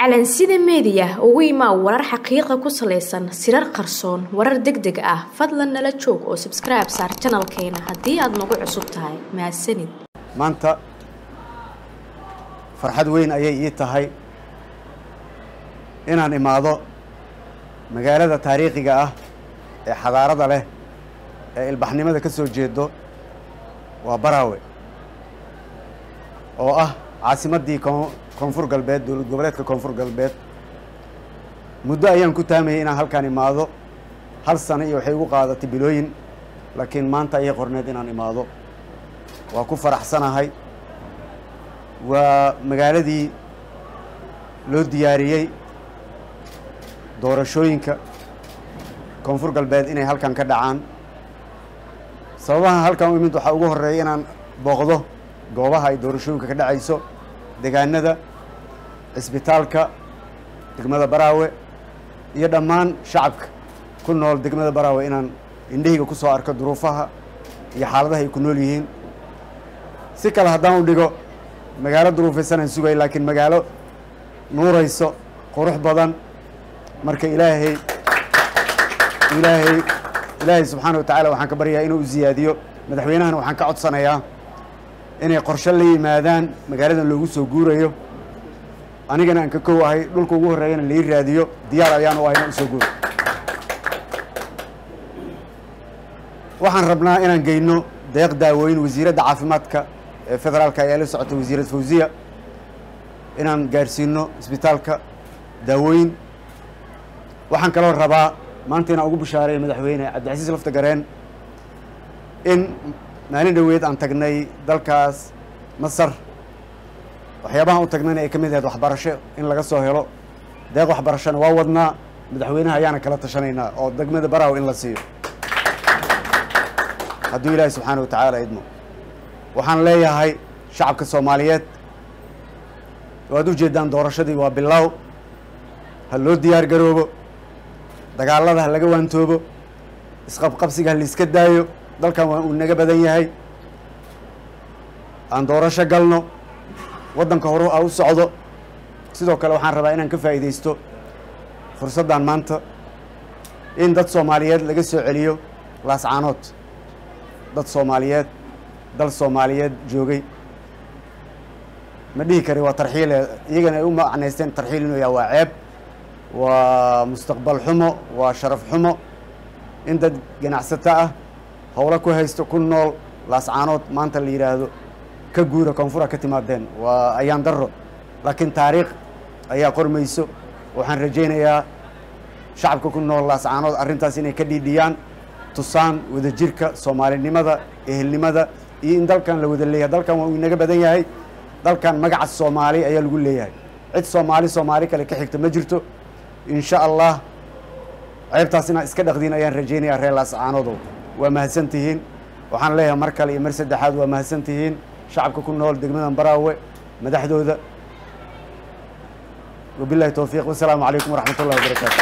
calansida meediya ugu imaa warar xaqiiqa ku salaysan sirar qarsoon warar deg deg ah fadlan nala joog oo sabskribe saar janalkeena haddii aad nagu cusub tahay mahadsanid maanta farxad weyn ayay ii tahay inaan imaado magaalada taariikhiga ah ee xadaarada leh ee ilbaxnimada ka soo jeedo waa baraawe oo ah caasimaddii koonfur galbeed dowlad goboleedka koonfur galbeed muddo ayaan ku taamayay inaan halkaan imaado hal sano iyo waxay igu qaadatay bilooyin laakiin maanta ayay qorneed inaan imaado waa ku faraxsanahay waa magaaladii loo diyaariyey doorashooyinka koonfur galbeed inay halkan ka dhacaan sababaha halkan u imid waxaa ugu horreeya inaan booqdo goobaha ay doorashooyinka ka dhacayso degaanada cisbitaalka degmada baraawe iyo dhammaan shacabka ku nool degmada baraawe inaan indhahayga ku soo arko duruufaha iyo xaaladaha ay ku nool yihiin si kale haddaan u dhigo magaalo duruufaysanaan sugay laakiin magaalo nuurayso qurux badan marka ilaahay ilaahay ilaahay subxaana wa tacaala waxaan ka baryayaa inuu ziyaadiyo madaxweynahana waxaan ka codsanayaa inay qorshe la yimaadaan magaaladan loogu soo guurayo anigana aan ka kow ahay dhulka ugu horreeyana lai raadiyo diyaar ayaan u ahay inaan usoo guuro waxaan rabnaa inaan geyno deeq daawooyin wasiiradda caafimaadka ee federaalka ayaa la socota wasiirad fawziya inaan gaadhsiino isbitaalka daawooyin waxaan kaloo rabaa maanta inaan ugu bishaareeyo madaxweyne cabdicasiis lafta gareen in maalin dhoweed aan tagnay dalkaas masar waxyaabahan u tagnayna ay ka mid ahayd waxbarasho in laga soo helo deeq waxbarashona waa wadnaa madaxweynaha ayaana kala tashanaynaa oo degmada baraaw in la siiyo hadduu ilaahi subxaana wa tacaala idmo waxaan leeyahay shacabka soomaaliyeed waad u jeedaan doorashadii waa bilaaw ha loo diyaar garoobo dagaalada ha laga waantoobo isqabqabsiga ha laiska daayo dalkan waa uu naga badan yahay aan doorasho galno waddanka horu a u socdo sidoo kale waxaan rabaa inaan ka faa'iidaysto fursaddan maanta in dad soomaaliyeed laga soo celiyo laascaanood dad soomaaliyeed dal soomaaliyeed joogay ma dhihi kari waa tarxiile iyagana ay u macnaysteen tarxiil inuu yaha waa ceeb waa mustaqbal xumo waa sharaf xumo in dad ganacsato ah howlo ku haysto ku nool laascaanood maanta la yidhaahdo ka guura koonfura ka timaadeen waa ayaan darro laakiin taariikh ayaa qormayso waxaan rajaynayaa shacabka ku nool laascaanood arrintaas inay ka dhiidhiyaan tusaan wadajirka soomaalinimada ehelnimada iyo in dalkan la wada leeyahay dalkan waa uu inaga badan yahay dalkan magaca soomaali ayaa lagu leeyahay cid soomaali soomaali kale ka xigta ma jirto insha allah ceebtaas inaa iska dhaqdiin ayaan rajaynayaa reer laascaanoodow waa mahadsan tihiin waxaan leeyahay mar kale iyo mar saddexaad waa mahadsan tihiin shacabka ku nool degmadan baraawe madaxdooda wabilahi towfiiq wasalaamu calaykum waraxmat ullahi wabarakaatu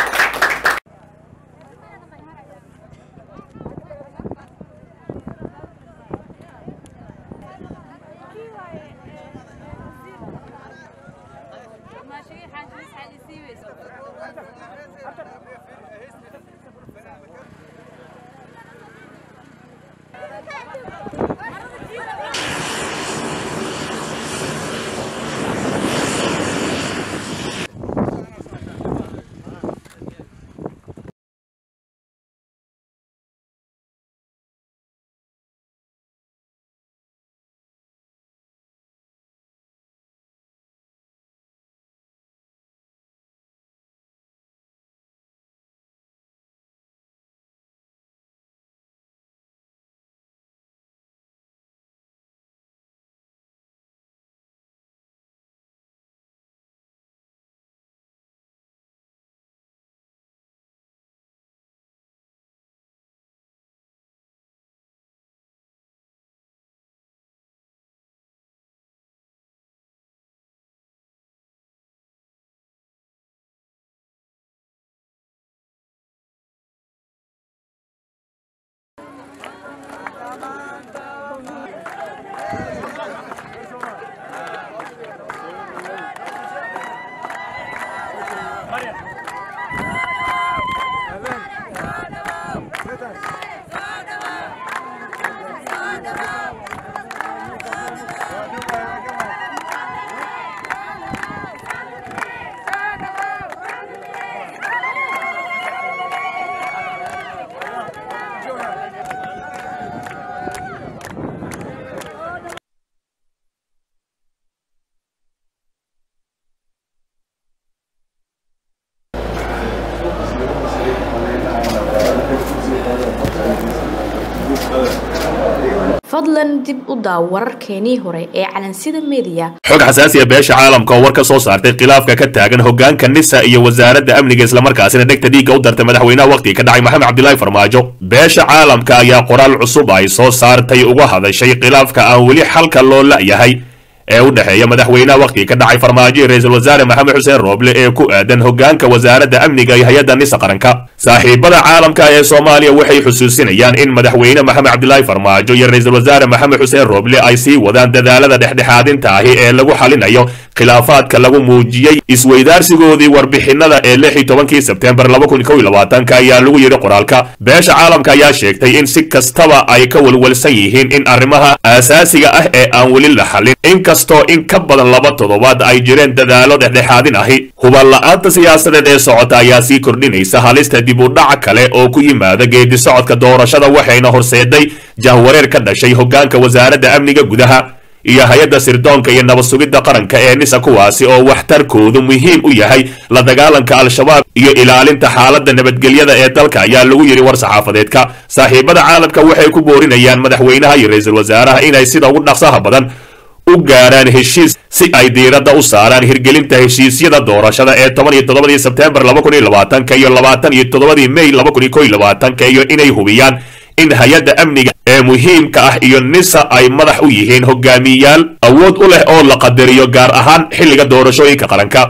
fadlan dib u daaw wararkeenii hore ee calansida mediya xog xasaasiya beesha caalamka oo war ka soo saartay khilaafka ka taagan hogaanka nisa iyo wasaaradda amniga islamarkaasina dhegta dhiigga u dartay madaxweynaha wakhtiga ka dhacay maxamed cabdilaahi farmaajo beesha caalamka ayaa qoraal cusub ay soo saartay uga hadashay khilaafka aan weli xalka loo la'yahay ee u dhexeeya madaxweynaha wakhtiga ka dhacay farmaajo iyo ra-iisul wasaare maxamed xuseen rooble ee ku aadan hogaanka wasaaradda amniga iyo hay-adda nisa qaranka saaxiibada caalamka ee soomaaliya waxay xusuusinayaan in madaxweyne maxamed cabdilaahi farmaajo iyo ra-iisul wasaare maxamed xuseen rooble ay sii wadaan dadaalada dhexdhexaadinta ahi ee lagu xalinayo khilaafaadka lagu muujiyey isweydaarsigoodii warbixinada ee lix iyo tobankii sebtembar laba kun kow iyo labaatanka ayaa lagu yidhi qoraalka beesha caalamka ayaa sheegtay in si kastaba ay ka walwalsan yihiin in arrimaha aasaasiga ah ee aan weli la xalin inkastoo in ka badan laba toddobaad ay jireen dadaalo dhexdhexaadin ahi hubal la-aanta siyaasadeed ee socota ayaa sii kordhinaysa halista dib u dhac kale oo ku yimaada geedi socodka doorashada waxayna horseeday jahwareer ka dhashay hogaanka wasaaradda amniga gudaha iyo hay-adda sirdoonka iyo nabad sugidda qaranka ee nisa kuwaasi oo waxtarkoodu muhiim u yahay la dagaalanka al-shabaab iyo ilaalinta xaaladda nabadgelyada ee dalka ayaa lagu yidhi war saxaafadeedka saaxiibada caalamka waxay ku boorinayaan madaxweynaha iyo ra-iisul wasaaraha inay sida ugu dhaqsaha badan u gaaraan heshiis si ay diiradda u saaraan hirgelinta heshiisyada doorashada ee toban iyo toddobadii sebtembar laba kun iyo labaatanka iyo labaatan iyo toddobadii may laba kun iyo kow iyo labaatanka iyo inay hubiyaan in hay-adda amniga ee muhiimka ah iyo nisa ay madax u yihiin hogaamiyayaal awood u leh oo la qadariyo gaar ahaan xilliga doorashooyinka qaranka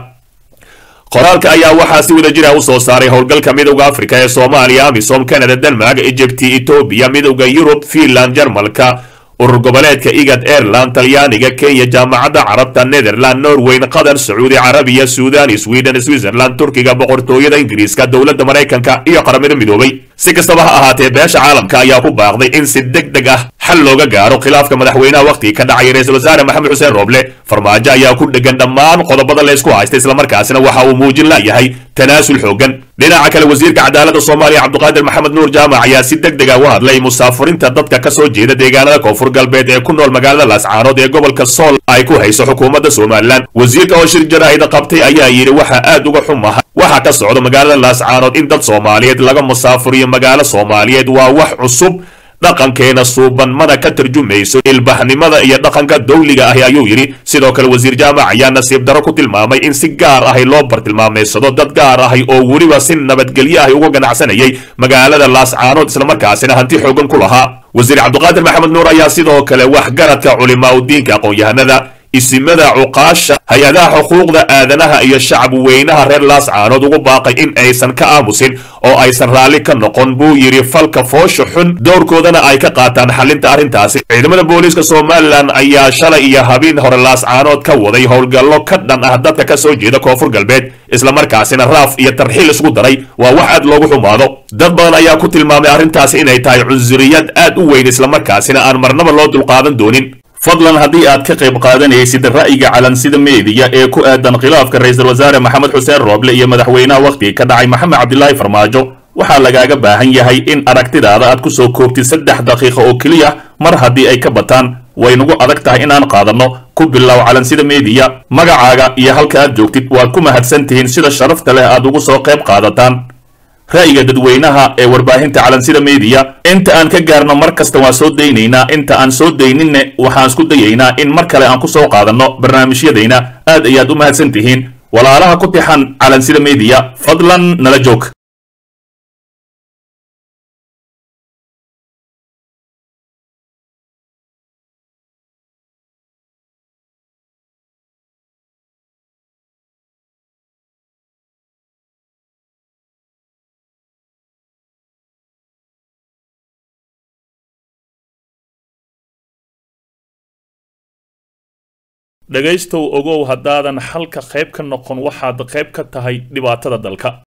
qoraalka ayaa waxaa si wada jira u soo saaray howlgalka midowda afrika ee soomaaliya amisom canada denmark egypti etoobiya midowda yurub finland jarmalka urur goboleedka igad airland talyaaniga kenya jaamacadda carabta netherland norweyn qatar sacuudi carabiya suudan sweden switzerland turkiga boqortooyada ingiriiska dowladda maraykanka iyo qaramada midoobay si kastaba ha ahaatee beesha caalamka ayaa ku baaqday in si deg deg ah xal looga gaaro khilaafka madaxweynaha wakhtiga ka dhacay ra-iisul wasaare maxamed xuseen rooble farmaajo ayaa ku dhegan dhammaan qodobada laysku haysta islamarkaasina waxa uu muujin layahay tanaasul xoogan dhinaca kale wasiirka cadaaladda soomaaliya cabdiqaadir maxamed nuur jaamac ayaa si deg dega u hadlay musaafurinta dadka ka soo jeeda deegaanada koonfur galbeed ee ku nool magaalada laascaanood ee gobolka sool ay ku hayso xukuumadda somalilan wasiirka oo shir jaraahida qabtay ayaa yidhi waxaa aad uga xumaha waxaa ka socda magaalada laascaanood in dad soomaaliyeed laga musaafuriyo magaalo soomaaliyeed waa wax cusub dhaqankeena suuban mana ka tarjumayso ilbahnimada iyo dhaqanka dawliga ahi ayuu yidhi sidoo kale wasiir jaamac ayaa nasiib daro ku tilmaamay in si gaar ahi loo bartilmaameysado dad gaar ahi oo weliba si nabadgelyo ahi uga ganacsanayay magaalada laascaanood islamarkaasina hanti xoogan ku lahaa wasiir cabdiqaadir maxamed nuur ayaa sidoo kale waxgaradka culimaa udiinka aqoon-yahanada isimada cuqaasha hay-adaha xuquuqda aadanaha iyo shacab weynaha reer laascaanood ugu baaqay in aysan ka aamusin oo aysan raalli ka noqon buu yidhi falka foosha xun dowrkoodana ay ka qaataan xalinta arrintaasi ciidamada booliiska somalilan ayaa shalay iyo habeen hore laascaanood ka waday howlgallo ka dhan ah dadka ka soo jeeda koonfur galbeed islamarkaasina raaf iyo tarxiil isku daray waa wax aad loogu xumaado dad badan ayaa ku tilmaamay arrintaasi inay tahay cunsuriyad aad u weyn islamarkaasina aan marnaba loo dulqaadan doonin fadlan haddii aad ka qayb qaadanaysid ra'yiga calansida meediya ee ku aadan khilaafka ra-iisul wasaare maxamed xuseen rooble iyo madaxweynaha wakhtiga ka dhacay maxamed cabdilaahi farmaajo waxaa lagaaga baahan yahay in aragtidaada aad ku soo koobtid saddex daqiiqo oo keliya mar haddii ay ka bataan waynagu adag tahay inaan qaadanno ku bilow calansida meediya magacaaga iyo halka aad joogtid waad ku mahadsan tihiin sida sharafta leh aad ugu soo qayb qaadataan ra'yiga dadweynaha ee warbaahinta calansida meediya inta aan ka gaarno mar kasta waan soo daynaynaa inta aan soo dayninne waxaan isku dayaynaa in mar kale aan ku soo qaadanno barnaamijyadayna aad ayaad u mahadsan tihiin walaalaha ku tixan calansida meediya fadlan nala joog dhegaystow ogow haddaadan xalka qayb ka noqon waxaad qayb ka tahay dhibaatada dalka